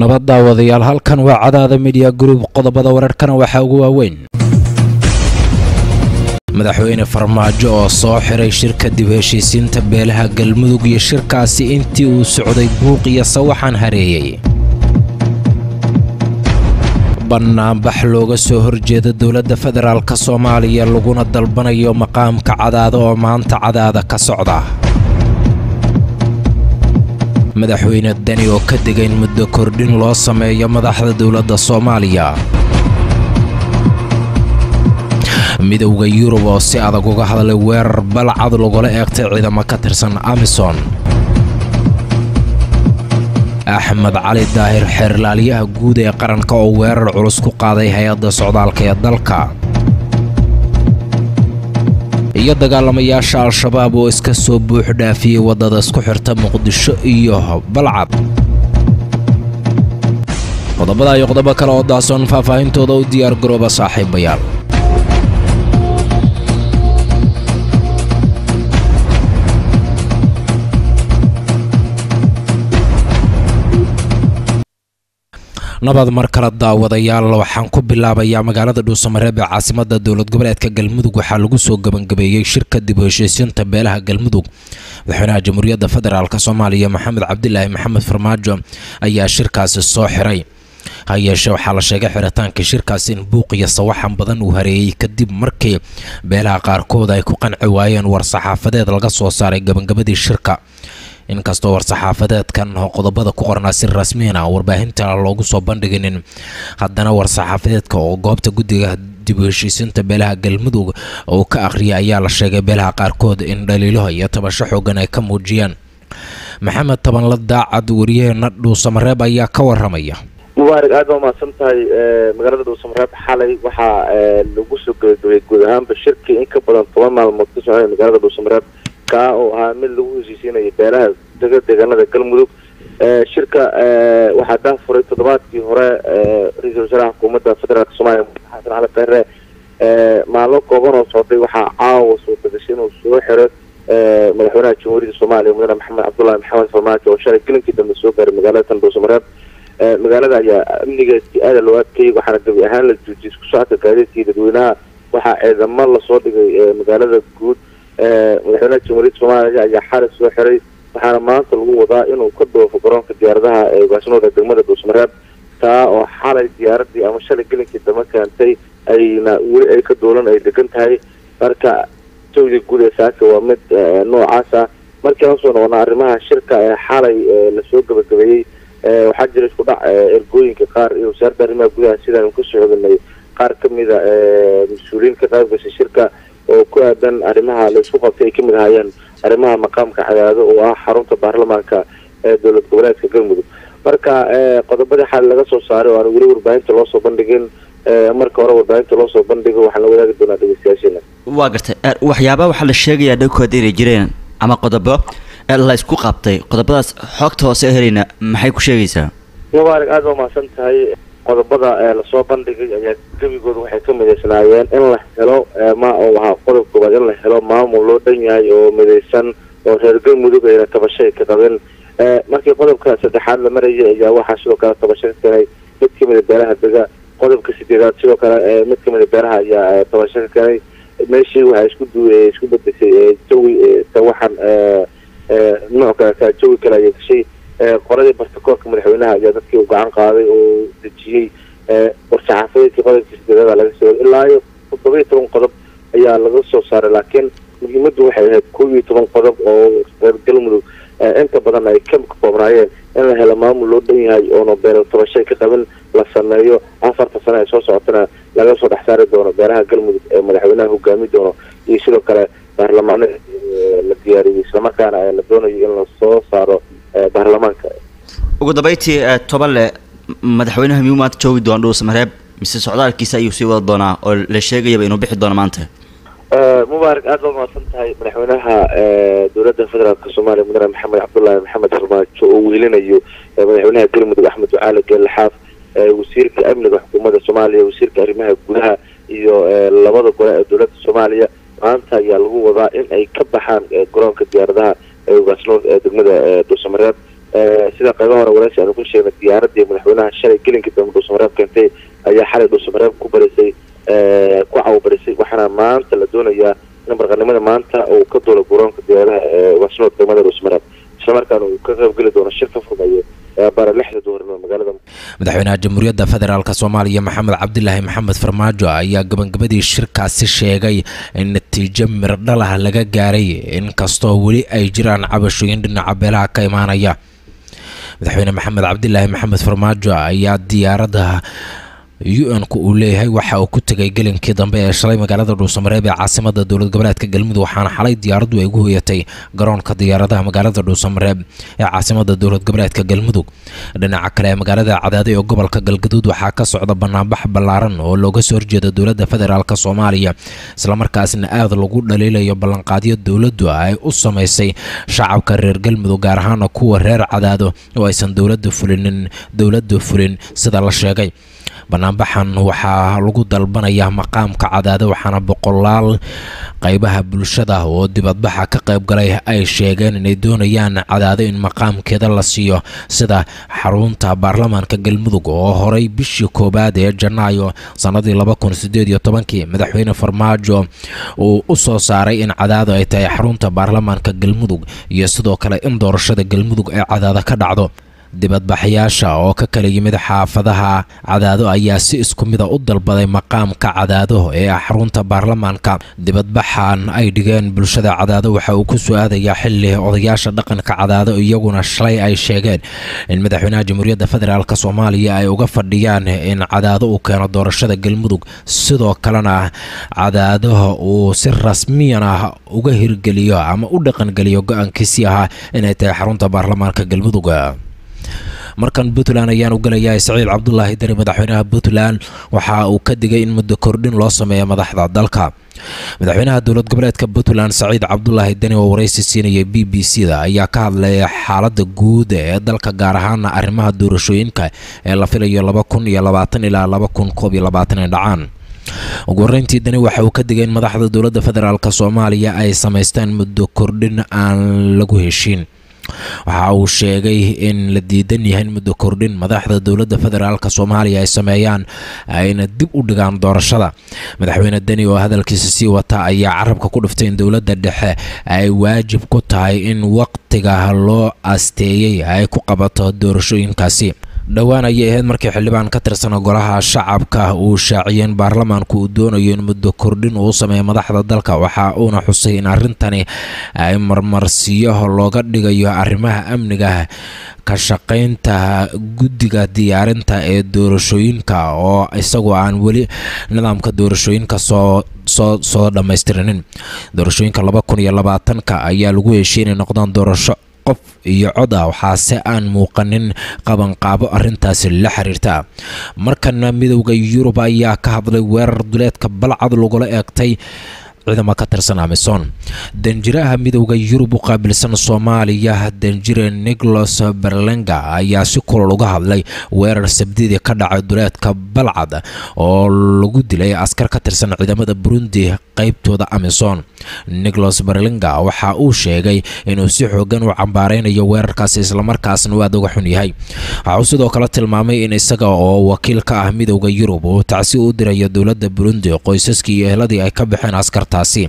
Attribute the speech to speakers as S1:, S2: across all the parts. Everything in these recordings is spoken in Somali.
S1: nabad daawadayaal halkan waa cadaada midiya gruub qodobada wararkana waxaa ugu waaweyn madaxweyne farmaajo oo soo xiray shirka dib heshiisiinta beelaha galmudug iyo shirkaasi intii uu socday buuq iyo sawaxan hareeyey bannaanbax looga soo horjeeda dowladda federaalk soomaaliya laguna dalbanayo maqaamka cadaada oo maanta cadaada ka socda madaxweyne deni oo ka digay in muddo kordhin loo sameeyo madaxda dowladda soomaaliya midowda yurub oo si adag uga hadlay weerar balcad lagula eegtay ciidamo ka tirsan amison axmed cali daahir xeerlaaliyaha guud ee qaranka oo weerar culus ku qaaday hay-adda socdaalka ee dalka iyo dagaalamayaasha al-shabaab oo iska soo buux dhaafiyey waddada isku xirta muqdisho iyo balcad qodobada iyo qodobo kale oo daasoon faahfaahintooda u diyaar garooba saaxiibayaal nabad mar kale daawadayaal waxaan ku bilaabayaa magaalada dhuusamareeb ee caasimada dowlad goboleedka galmudug waxaa lagu soo gebangabeeyey shirka dib u heshiisiinta beelaha galmudug madaxweynaha jamhuuriyadda federaalk soomaaliya maxamed cabdilaahi maxamed farmaajo ayaa shirkaasi soo xiray ha yeeshee waxaa la sheegay xiritaanka shirkaasi in buuq iyo sawaxan badan uu hareeyey kadib markii beelaha qaarkood ay ku qanci waayeen war-saxaafadeed laga soo saaray gabangabadii shirka inkastoo war-saxaafadeedkan qodobada ku qornaa si rasmiina warbaahinta loogu soo bandhiginin haddana war-saxaafadeedka oo goobta guddiga dib u heshiisiinta beelaha galmudug uu ka akhriyay ayaa la sheegay beelaha qaarkood in dhaliilo iyo tabasho xoogan ay ka muujiyeen maxamed tabanla daacad wariyaheena dhuusamareeb ayaa ka waramaya
S2: mubaarak aad baa umahadsan tahay magaalada dhuusamareeb xalay waxaa lagu soo gebagabeeyey guud ahaanba shirkii in ka badan toban maalmood ka socday magaalada dhuusamareeb kaa oo ahaa mid lagu heshiisiinaya beelaha dega deegaanada galmudug shirka waxaa daafuray toddobaadkii hore ra-iisul wasaaraha xukuumadda federaalk soomaaliya xasan cali kheyre maalmo kooban oo socday waxaa caawa suurta gashay inuu soo xiro madaxweynaha jamhuuriyadda soomaaliya mudane maxamed cabdullahi maxamed farmaajo oo shalay gelinkii dambe soo gaaray magaalada tan dhuusamareeb magaalada ayaa amnigeedii aada loo adkeeyey waxaana gabi ahaan la joojiyay isku socodka gaadiidkii dadweynaha waxaa ciidamo lasoo dhigay magaalada guud madaxweynaha jamhuuriyadda soomaaliya ayaa xalay soo xiray waxaana maanta lagu wadaa inuu ka dhoofo garoonka diyaaradaha ee ugaasnooda degmada dhuusmareeb taa oo xalay diyaaradii ama shalay gelinkii dama keentay ayna weli ay ka doolan ay degan tahay marka jawdii guud ee saaka waa mid noocaas ah markii aan usoo noqona arrimaha shirka ee xalay lasoo gabagabeeyey waxaa jira isku dhac ergooyinka qaar iyo wasaaradda arrimaha gudaha sidaan kasoo xoganay qaar kamida mas-uuliyiin ka qayb gashay shirka oo ku aadan arrimaha la isku qabtay ay ka mid ahaayeen arrimaha maqaamka cadaado oo ah xarunta baarlamaanka ee dowlad goboleedka galmudug marka qodobadii xal laga soo saaray oo aan weli warbaahinta loo soo bandhigin marka hore warbaahinta loo soo bandhigo waxaan la wadaagi doonaa dhegeystayaasheena
S3: waa gartay waxyaaba waxaa la sheegayaa dhowkood inay jireen ama qodobo la isku qabtay qodobadaas xogta hoose helayna maxay ku sheegaysaa
S2: mubaarak aada waa mahadsan tahay qodobada lasoo bandhigay ayaa gebigooda waxay ka midaysnaayeen in la helo ma uu ahaa qodob koobaad in la helo maamul loo dhan yahay oo midaysan oo reer galmudug ayna tabashay ka qabin markii qodobka saddexaad la marayay ayaa waxaa sidoo kale tabasho ka keenay mid kamida beelaha dega qodobka sideedaad sidoo kale mid kamida beelaha ayaa tabasho ka keenay meeshii waxaa isku du isku bedeshay jawi tawaxan nooc kale jawi kale ayaa gashay qoladii bartakoorka madaxweynaha ayaa dadkii u gacan qaaday oo dejiyey war-saxaafadeedkii qodobkii sideedada laga soo ilaa iyo toddoba iyo toban qodob ayaa laga soo saaray laakiin muhiimaddu waxay ahayd kow iyo toban qodob oo reer galmudug inta badan ay ka koobnaayeen in la helo maamul loo dhan yahay oona beelo tabashay ka qabin la sameeyo afarta sano ee soo socotana laga soo dhex saari doono beelaha galmudug ee madaxweynaha hogaami doono iyo sidoo kale baarlamaano la diyaariyey islamarkaana la doonayo in lasoo saaro baarlamaanka
S3: ugu dambeyntii toban le madaxweynaha miyuu maanta joogi doona dhuusamareeb mise socdaalkiisa ayuu sii wada doonaa oo la sheegayaba inuu bixi doono maanta
S2: mubaarak aada baa mahadsan tahay madaxweynaha dowladda federaalk soomaaliya mudane maxamed cabdullaahi maxamed farmaajo oo weelinayo madaxweynaha galmudug axmed ducaale geelaxaaf wasiirka amniga xukuumadda soomaaliya wasiirka arrimaha gudaha iyo labada gole ee dowladda soomaaliya maanta ayaa lagu wadaa in ay ka baxaan garoonka diyaaradaha ee ugaasnood ee degmada dhuusamareeb sida qaybaha hore waraysi aanu ku sheegnay diyaaradii madaxweynaha shalay gelinkii dambe dhuusamareeb keentay ayaa xalay dhuusamareeb ku barisay ku cawabarisay waxaana maanta la doonayaa in barqanimada maanta uu ka duulo garoonka diyaaradaha ee wasnood degmada dhuusamareeb islamarkaana uu ka qaybgeli doono shir ka furmayo bara lixda duhurnimo magaalada
S1: madaxweynaha jamhuuriyadda federaalk soomaaliya maxamed cabdilaahi maxamed farmaajo ayaa gabagabadii shirkaasi sheegay in natiijo mirdhalah laga gaaray inkastoo weli ay jiraan cabashooyin dhinaca beelaha ka imaanaya madaxweyne maxamed cabdilaahi maxamed farmaajo ayaa diyaaradda u-n-ku uu leeyahay waxa uu ku tegay gelinkii dambe ee shalay magaalada dhuusamareeb ee caasimada dowlad goboleedka galmudug waxaana xalay diyaaraddu ay ugu hoyatay garoonka diyaaradaha magaalada dhuusamareeb ee caasimada dowlad goboleedka galmudug dhinaca kale ee magaalada cadaado ee gobolka galgaduud waxaa ka socda banaanbax ballaaran oo looga soo horjeeda dowladda federaalk soomaaliya islamarkaasna aad lagu dhaliilayo ballanqaadyo dowladdu ay u samaysay shacabka reer galmudug gaar ahaana kuwa reer cadaado oo aysan dowladda fulinin dowladda fulin sida la sheegay banaanbaxan waxaa lagu dalbanayaa maqaamka cadaado waxaana boqolaal qaybaha bulshada oo dibadbaxa ka qayb galay ay sheegeen inay doonayaan cadaado in maqaamkeeda la siiyo sida xarunta baarlamaanka galmudug oo horay bishii koowaad ee janaayo sannadii laba kun sideed iyo tobankii madaxweyne farmaajo uu u soo saaray in cadaado ay tahay xarunta baarlamaanka galmudug iyo sidoo kale in doorashada galmudug ay cadaado ka dhacdo dibadbaxyaasha oo ka kala yimid xaafadaha cadaado ayaa si isku mida u dalbaday maqaamka cadaado ee ah xarunta baarlamaanka dibadbaxan ay dhigeen bulshada cadaado waxa uu ku soo aadayaa xili odayaasha dhaqanka cadaado iyaguna shalay ay sheegeen in madaxweynaha jamhuuriyadda federaalk soomaaliya ay uga fadhiyaan in cadaado uu keeno doorashada galmudug sidoo kalena cadaadaha uu si rasmiyan ah uga hirgeliyo ama u dhaqangeliyo go-aankiisii ahaa inay tahay xarunta baarlamaanka galmudug markan puntland ayaan u gelayaa saciid cabdulaahi deni madaxweynaha puntland waxa uu ka digay in muddo kordhin loo sameeyo madaxda dalka madaxweynaha dowlad goboleedka puntland saciid cabdulaahi deni oo waraysi siinayay b b c da ayaa ka hadlaya xaalada guud ee dalka gaar ahaana arrimaha doorashooyinka ee la filayo laba kun iyo labaatan ilaa laba kun koob iyo labaatan ay dhacaan ugu horreyntii dani waxa uu ka digay in madaxda dowladda federaalk soomaaliya ay samaystaan muddo kordhin aan lagu heshiin waxa uu sheegay in la diidan yahay in muddo kordhin madaxda dowladda federaalk soomaaliya ay sameeyaan ayna dib u dhigaan doorashada madaxweyne deni oo hadalkiisa sii wata ayaa carabka ku dhiftay in dowladda dhexe ay waajib ku tahay in waqtiga loo asteeyey ay ku qabato doorashooyinkaasi dhowaan ayay ahayd markii xildhibaan ka tirsan golaha shacabka uu shaaciyeen baarlamaanku uu doonayo in muddo kordhin uu sameeyo madaxda dalka waxa uuna xusay in arrintani ay marmarsiyo looga dhigayo arrimaha amniga ka shaqaynta guddiga diyaarinta ee doorashooyinka oo isagoo aan weli nidaamka doorashooyinka soo soo soo dhammaystirinin doorashooyinka laba kun iyo labaatanka ayaa lagu heshiy inay noqdaan doorasho qof iyo cod ah waxaase aan muuqanin qabanqaabo arrintaasi la xiriirta markana midowda yurub ayaa ka hadlay weerar duleedka balcad lagula eegtay ciidamo ka tirsan amison danjiraha midowda yurub u qaabilsan soomaaliya danjire nicholas berlenga ayaa si kulol uga hadlay weerar sabdidii ka dhacay duleedka balcad oo lagu dilay askar ka tirsan ciidamada burundi qaybtooda amison nicholas berlenga waxa uu sheegay inuu si xoogan u cambaareynayo weerarkaasi islamarkaasna uu aad uga xun yahay waxa uu sidoo kale tilmaamay in isaga oo wakiil ka ah midowda yurub uu tacsi u dirayo dowladda burundi qoysaskii iyo ehladii ay ka baxeen askar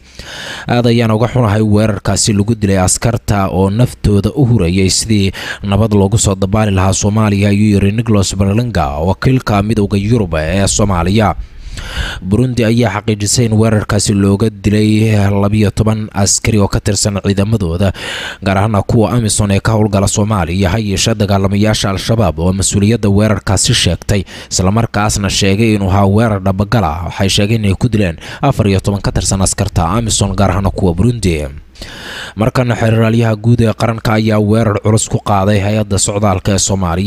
S1: aad ayaan uga xunahay weerarkaasi lagu dilay askarta oo naftooda u hurayay sidii nabad loogu soo dabaali lahaa soomaaliya ayuu yiri nicholas berlinga wakiilka midowda yurub ee soomaaliya burundi ayaa xaqiijisay in weerarkaasi looga dilay labiyo toban askari oo ka tirsan ciidamadooda gaar ahaana kuwa amison ee ka howlgala soomaaliya ha yeeshee dagaalamayaasha al-shabaab oo mas-uuliyadda weerarkaasi sheegtay islamarkaasna sheegay inuu ahaa weerar dhabagala waxay sheegeen inay ku dileen afar iyo toban ka tirsan askarta amison gaar ahaana kuwa burundi markana xeraalyaha guud ee qaranka ayaa weerar culus ku qaaday hay-adda socdaalka ee soomaaliya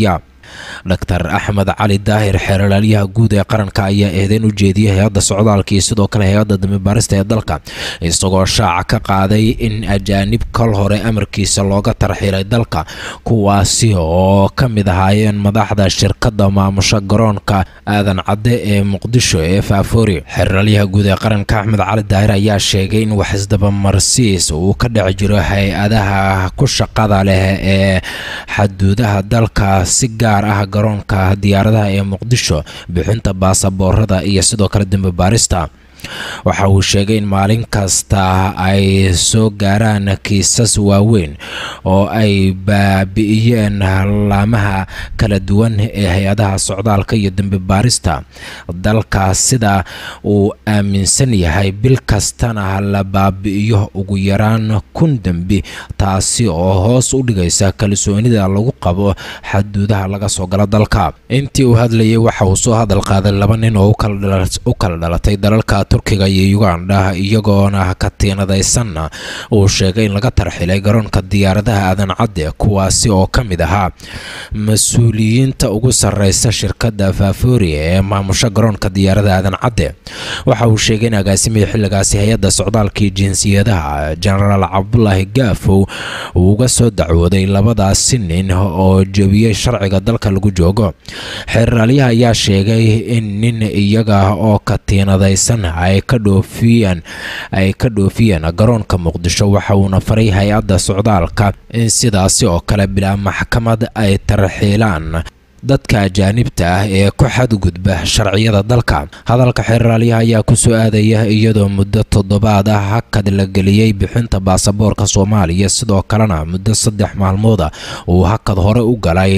S1: doctor axmed cali daahir xeeralaalyaha guud ee qaranka ayaa eedeyn u jeediyay hay-adda socdaalka iyo sidoo kale hay-adda dambibaarista ee dalka isagoo shaaca ka qaaday in ajaanib kol hore amarkiisa looga tarxiilay dalka kuwaasi oo ka mid ahaayeen madaxda shirkadda maamusha garoonka aadan cadde ee muqdisho ee faafoori xeeralyaha guud ee qaranka axmed cali daahir ayaa sheegay in wax isdabamarsiis uu ka dhex jiro hay-adaha ku shaqada leh ee xaduudaha dalka si gaar ah garoonka diyaaradaha ee muqdisho bixinta baasaboorada iyo sidoo kale dambibaarista waxa uu sheegay in maalin kasta ay soo gaaraan kiisas waaweyn oo ay baabi'iyeen laamaha kala duwan ee hay-adaha socdaalka iyo dembi baarista dalka sida uu aaminsan yahay bil kastana la baabi'iyo ugu yaraan kun dembi taasi oo hoos u dhigaysa kalsoonida lagu qabo xaduudaha laga soo galo dalka intii uu hadlayay waxa uu soo hadal qaaday laba nin oo u kala dhalatay dalalka turkiga iyo uganda iyagoona katiinadaysanna uu sheegay in laga tarxilay garoonka diyaaradaha aadan cadde kuwaasi oo ka mid ahaa mas-uuliyiinta ugu sarreysa shirkadda faafoori ee maamusha garoonka diyaaradaha aadan cadde waxa uu sheegay in agaasimihii xilligaasi hay-adda socdaalkii jinsiyadaha jenaraal cabdulaahi gaafow uu uga soo dacwooday labadaasi nin oo jebiyey sharciga dalka lagu joogo xeeraalyaha ayaa sheegay in nin iyaga oo katiinadaysan ay ka dhoofiyeen ay ka dhoofiyeen garoonka muqdisho waxa uuna faray hay-adda socdaalka in sidaasi oo kale bilaa maxkamad ay tarxiilaan dadka ajaanibta ah ee ku xadgudba sharciyada dalka hadalka xeeraalyaha ayaa ku soo aadaya iyadoo muddo toddobaad ah hakad la geliyey bixinta baasaboorka soomaaliya sidoo kalena muddo saddex maalmooda uu hakad hore u galay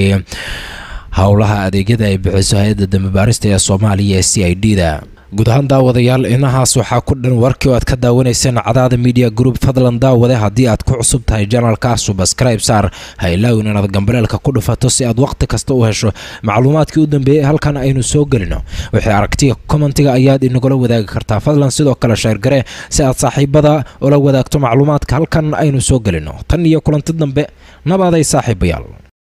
S1: howlaha adeegyada ay bixiso hay-adda dambibaarista ee soomaaliya ee c i d da guud ahaan daawadayaal inahaas waxaa ku dhan warkii oo aad ka daawanayseen cadaada media group fadlan daawade haddii aad ku cusub tahay janalka subscribe saar ha ilaawin inaad gambaleelka ku dhufato si aad wakhti kasta u hesho macluumaadkii u dambeeyey halkan aynu soo gelino wixii aragtiya kommentiga ayaad inagula wadaagi kartaa fadlan sidoo kale sheergare si aad saaxiibada ula wadaagto macluumaadka halkan aynu soo gelino tan iyo kulanti dambe nabaaday saaxiibayaal